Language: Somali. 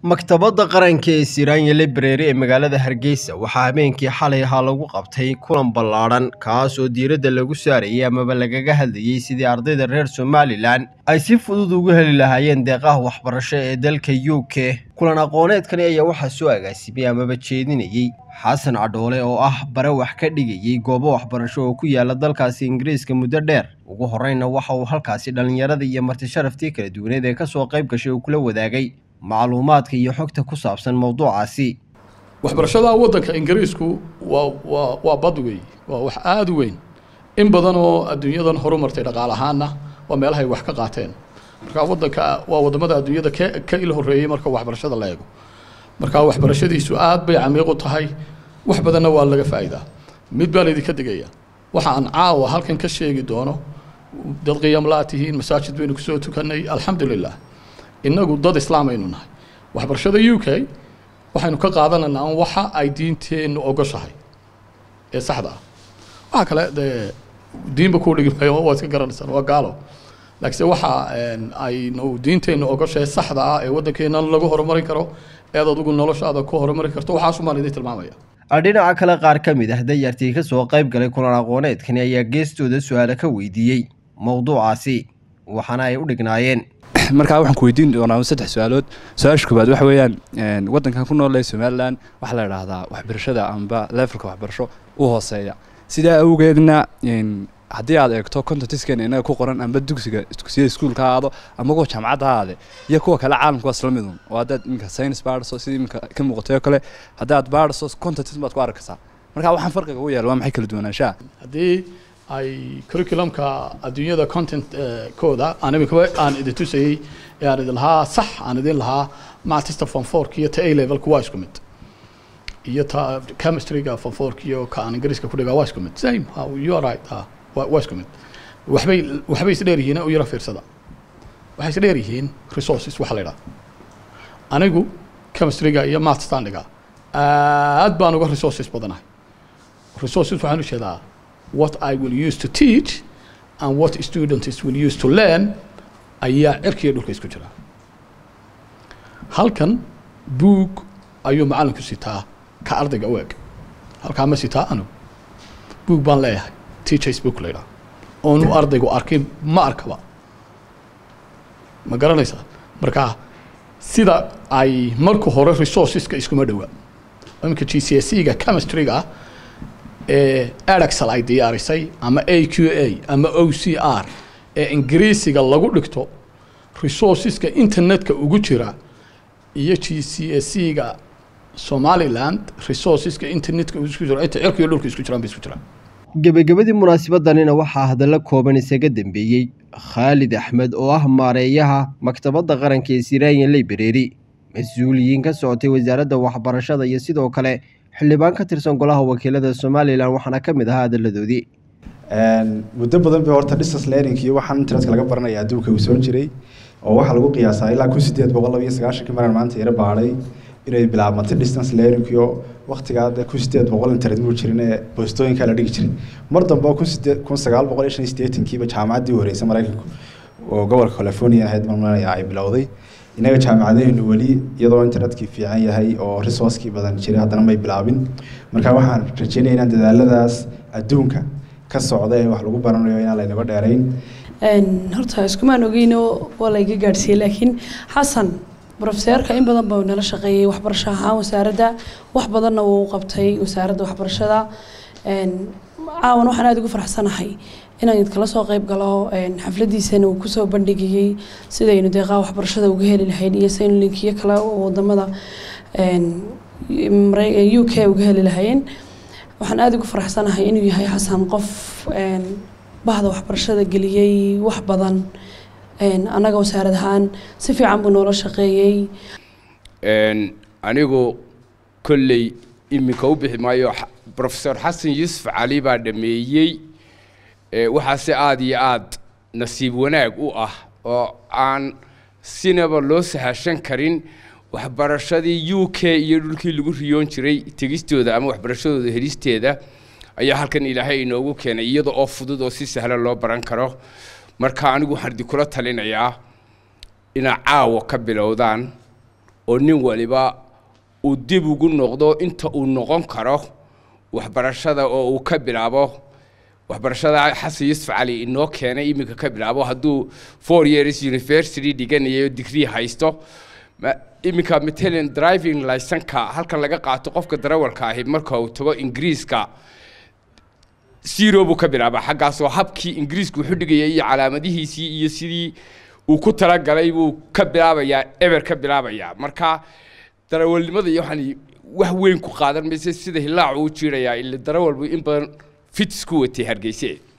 maktabadda qaranka ee siraanya library ee magaalada hargeysa waxaa habeenkii xalay ahaa lagu qabtay kulan ballaadhan kaas oo diiradda lagu saarayay amaba lagaga hadlayey sidii ardayda reer somalilan ay si fudud ugu heli lahaayeen deeqaha waxbarasho ee dalka u k kulan aqooneedkani ayaa waxaa soo agaasimay amaba jeedinayey xasan cadhoole oo ah bare wax ka dhigayey goobo waxbarasho oo ku yaala dalkaasi ingiriiska muddo dheer ugu horreynna waxa uu halkaasi dhallinyarada iyo martisharaftii kala duwaneed ee kasoo qayb gashay uu kula wadaagay macluumaadka iyo xogta ku saabsan mowduucaasi waxbarashada waddanka ingiriisku waa waa waa bad weey waa wax aada u weyn in badan oo adduunyadan horumartay dhaqaal ahaanna waa meelahay wax ka qaateen marka waddanka waa waddamada adduunyada ka ka il horreeyey marka waxbarashada la eego marka waxbarashadiisu aad bay camiiq u tahay wax badanna waa laga faa'iidaa mid baa laydinka digaya waxa aan caawa halkan ka sheegi doono dad qiyam laa tihiin masaajid baynu kusoo tukanay alxamdulilah innagu dad islaam aynu nahay waxbarashada u k waxaynu ka qaadanaynaa an waxa ay diinteennu ogoshahay ee saxda ah waxa kale dee diinba kuu dhigi maayo waa iska garanaysaan waa gaalo laakiinse waxa aynu diinteennu ogoshahay saxda ah ee waddankeena lagu horumarin karo eed adugu noloshaada ku horumarin karto waxaasumaan idin tilmaamaya dhinaca kale qaar ka mid ah dayartii ka soo qayb galay kulan aqooneedkani ayaa geestooda su-aale ka weydiiyey mowduucaasi waxaana ay u dhignaayeen markaa waxaan ku weydiin doonaa saddex su-aalood su-aasha koobaad waxa weeyaan waddankan ku nool ee somalilan waxaa la idhaahdaa waxbarashada amba levelka waxbarasho u hooseeya sidaa awgeedna haddii aad eegto contentskeen inaga ku qoran amba dugsiga dugsiyada iskuulka aado ama kuwa jaamacadda aade iyo kuwa kale caalamka waa isla midun oo haddaad iminka science baadhaso sidii iminka ka muuqatay oo kale haddaad baadhaso content baad ku arkaysaa marka waxaan farqiga u yaala waa maxay kala duwanaanshaha haddii ay curriculumka adduunyada content kooda aan iminkaba aan idin tusayey ee aan idin lahaa sax aan idin lahaa mactista form fourka iyo ta a levelka waa isku mid iyo ta chemistryga form fourka iyo ka aan ingiriiska ku dhigaa waa isku mid same you are right ha waa isku mid waxbay waxbay isdheer yihiin u yaro fiirsada waxay isdheer yihiin resources waxa la idhaha anigu chemistryga iyo mathstaan dhigaa aad baan uga resources badanahay resources waxaan u jeedaa what I will use to teach and what students will use to learn ayaa cirkiiyo dhulka isku jira halkan buug ayuu macallinku sitaa ka ardayga u eg halkaa ma sitaa anu buug baan leeyahay teachers book la yidhaha oonu ardaygu arkin ma arkaba ma garanaysaa marka sida ay marka hore resourceska iskuma dhowaa iminka g c s e ga chemistryga ee eraxel ay diyaarisay ama a q a ama o c r ee ingiriisiga lagu dhigto resourceska internetka ugu jira iyo g c s e ga somaliland resourceska internetka isku jira inta cirka iyo dhulka isku jiraan bay isku jiraan gebagabadii munaasabadanina waxaa hadallo kooban isaga dambeeyey khaalid axmed oo ah maareeyaha maktabadda qaranka ee siraanya library mas-uuliyiin ka socotay wasaaradda waxbarashada iyo sidoo kale xildhibaan ka tirsan golaha wakiilada somalilan waxaana ka mid ahaa hadaladoodii muddo badan bay horta distance learning iyo waxaan internetka laga baranaya adduunka uu soo jiray oo waxaa lagu qiyaasaa ilaa kun sideed boqol laba iyo sagaashankii maraan maanta yaro baadhay inay bilaabmatay distance learning iyo waqtigaa kun sideed boqol internet muu jirin ee boostooyinkaa la dhigi jiray mar dambe kun sideed kun sagaal boqol iyo shan iyo siddeetankiiba jaamacaddii horreysay maraykanku oo gobolka california ahayd marmanaya ay bilowday inaga jaamacadaheennu weli iyadoo internetkii fiican yahay oo resourcekii badan jiray haddana may bilaabin marka waxaan rajeynaya inaan dadaaladaas adduunka ka socda ee wax lagu baranayo inaan laynaga dheerayn horta iskumaan ogeyno waa layga gaadhsiiyey laakiin xasan brofeseerka in badan buu nala shaqeeyey waxbarasho ahaan wasaaradda wax badanna wuu qabtay wasaaradda waxbarashada caawan waxaan aada ugu faraxsanahay inaan idkala soo qayb galo xafladiisana uu kusoo bandhigayey sidaynu deeqaha waxbarashada uga heli lahayn iyo saynu linkiyo kale wadamada u k uga heli lahayn waxaan aada ugu faraxsanahay inuu yahay xasan qof bahda waxbarashada geliyey wax badan annaga wasaarad ahaan si fiican buu noola shaqeeyey anigu kolley iminka u bixi maayo profesor xasan yuusuf cali baa dhameeyey waxaase aada iyo aada nasiib wanaag u ah oo aan sinaba loo sahashan karin waxbarashadii u k iyo dhulkii lagu riyoon jiray tegistooda ama waxbarashadooda helisteeda ayaa halkan ilaahay inoogu keenay iyada oo fudud oo si sahla loo baran karo marka anigu waxaan idinkula talinayaa inaad caawa ka bilowdaan oo nin waliba uu dib ugu noqdo inta uu noqon karo waxbarashada oo uu ka bilaabo waxbarashada xasan yusuf cali inoo keenay iminka ka bilaabo hadduu four years university dhiganayo degree haysto ma- iminka matalan driving licenka halkan laga qaato qofka darawalka ahi marka uu tago ingiriiska zero buu ka bilaabaa xaggaasoo habkii ingiriisku wuxuu dhigaya iyo calaamadihiisii iyo sidii uu ku talagalay buu ka bilaabayaa eber ka bilaabayaa marka darawalnimada iyo waxaan wax weyn ku qaadan mayse sida hilaacu u jiirayaa ila darawal buu in badan fits ku watay hargeyse